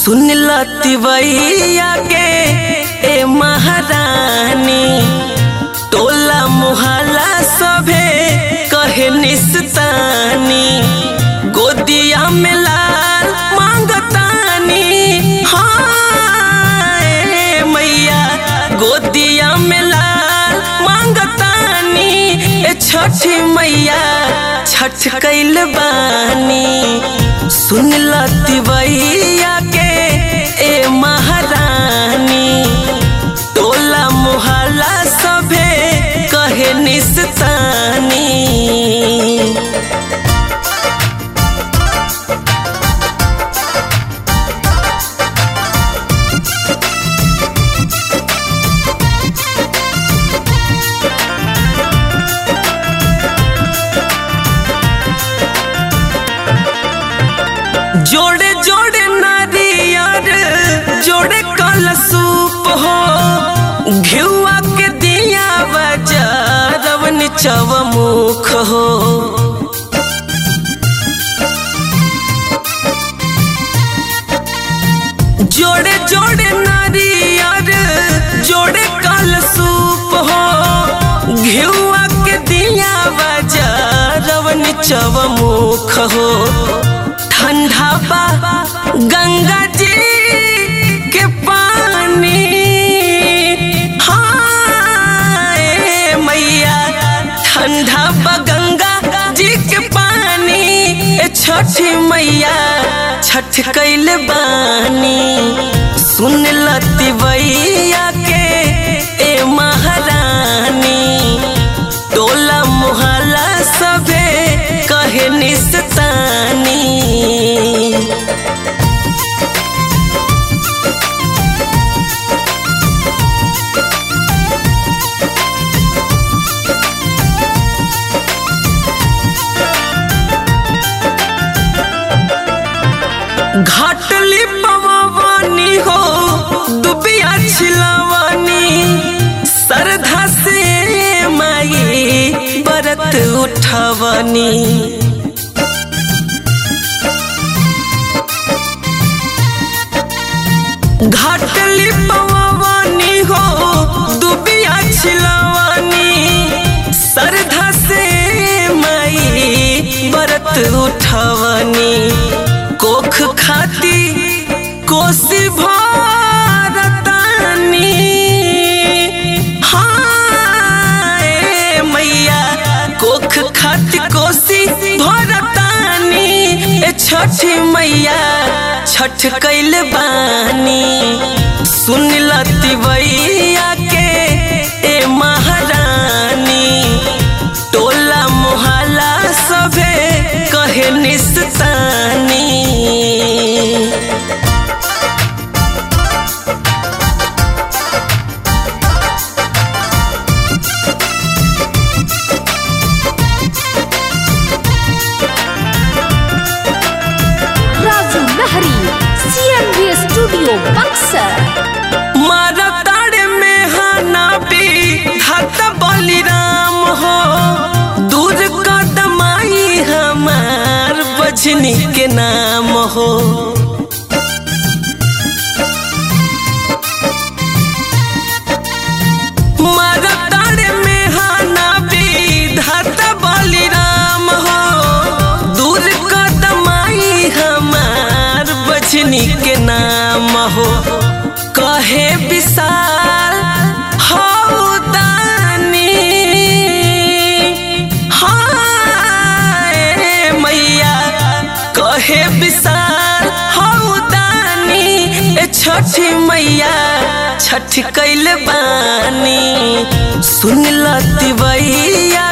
सुन लतिवैया के ए महारानी टोला मुहल्ला सभे कहे निस्तानी गोदिया में लाल मांगतानी हाँ ए मैया गोदिया में लाल मांगतानी ए छठी मैया छठ कैल बानी सुन लतिवैया के ए महारानी टोला मुहल्ला सभे कहे निस्तानी जोड़े जोड़े नारियर जोड़े कलसूप हो घिउआ के दिया बजारवन चवमुख हो जोड़े जोड़े नारियर जोड़े कलसूप हो घिउआ के दिया बजारवन चवमुख हो ठंडा बा गंगा जी के पानी हाँ ए मैया ठंडा बा गंगा जी के पानी ए छठी मैया छठ कैल बानी सुन लतिवैया के ए महारानी टोला मुहल्ला सभे कहे निस्तानी घाटली पवानी हो दुबिया छिलवानी सरधा से माई बरत उठवनी घाटली पवानी हो दुबिया छिलवानी सरधा से माई बरत उठवनी कोख खाती कोसी भारतानी हाँ ए मैया कोख खाती कोसी भारतानी ए छठी मैया छठ कैल बानी सुन लतिवैया के ए महारानी टोला मोहल्ला सभे कहे निस्तानी राजू लहरी सीएमवी स्टूडियो बक्सर मारा ताड़े में हाना भी हत बलिराम हो दूर कदमाई हमार बजनी के नाम हो मारा ताड़े में हाना भी हत बलिराम हो दूर कदमाई हमार बजनी के नाम हो कहे विशाल हौ दानी हाँ ए मैया कहे विशाल हौ दानी ए छठी मैया छठ कैल बानी सुन लतिवैया